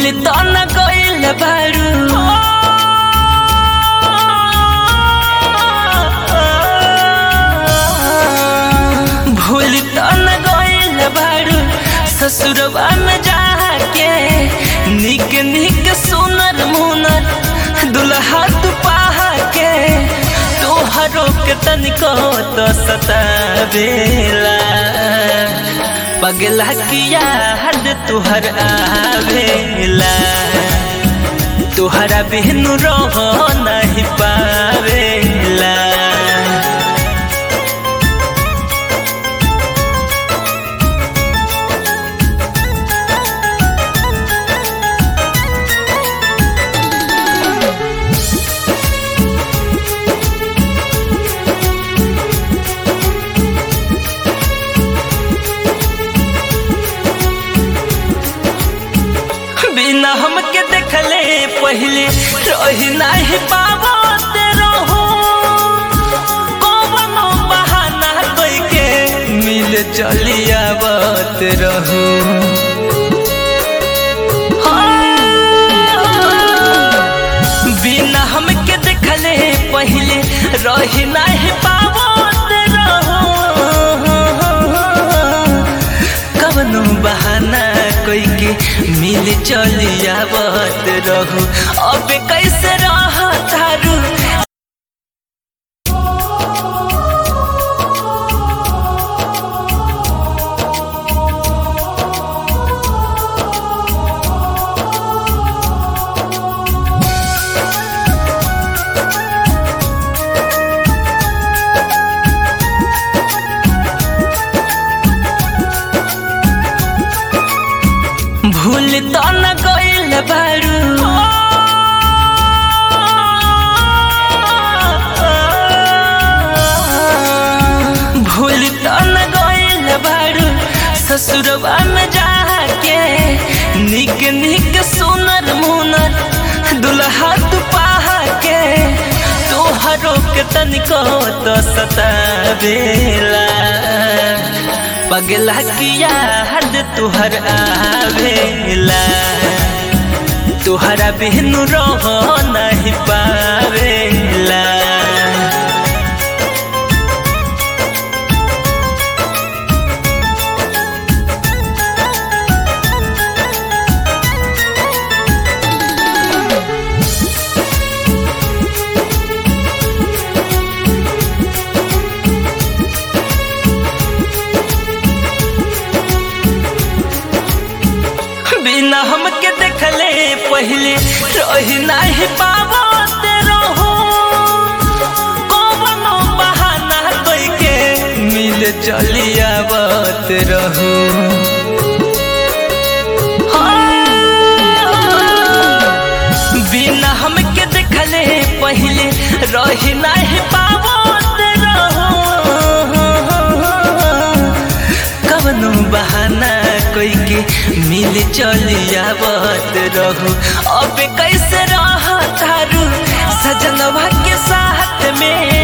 भूल तो न गइल बारू भूल तो न गइल बारू ससुरवा में जाके निक निक सुनर मुनर दुल्हा तू पाहा के तोहरो के तनिको तो सतावेला पगला किया हद तुहर आवेला तुहरा बिनु रह नहीं पावेला बिना हमके देखले पहले रही नहीं पावत रहो कौनो बहाना कोई के मिल चली आवत रहो बिना हमके देखले पहले रही नहीं पावत रहो कवनो बहाना कोई के मिल चली आवत रहू अब कैसे रह तारू भूल तो न गइल बारू भूल तो न गइल बारू ससुरवा में जाके निक निक सुनर मुनर दुल्हा तू पाहा के तोहरो के तनिको तो सतावेला पगला किया हद तुहर आवेला तुहरा बिनु रह नहीं पावेला बिना हमके देखले पहले रही नहीं पावत रहो कौनो बहाना कोई के मिल चली आवत रहो बिना हमके देखले पहले रही नहीं पावत रहो कवनो बहाना कोई के मिल चली आवत रहू अब कैसे रह तारू सजनवा के साथ में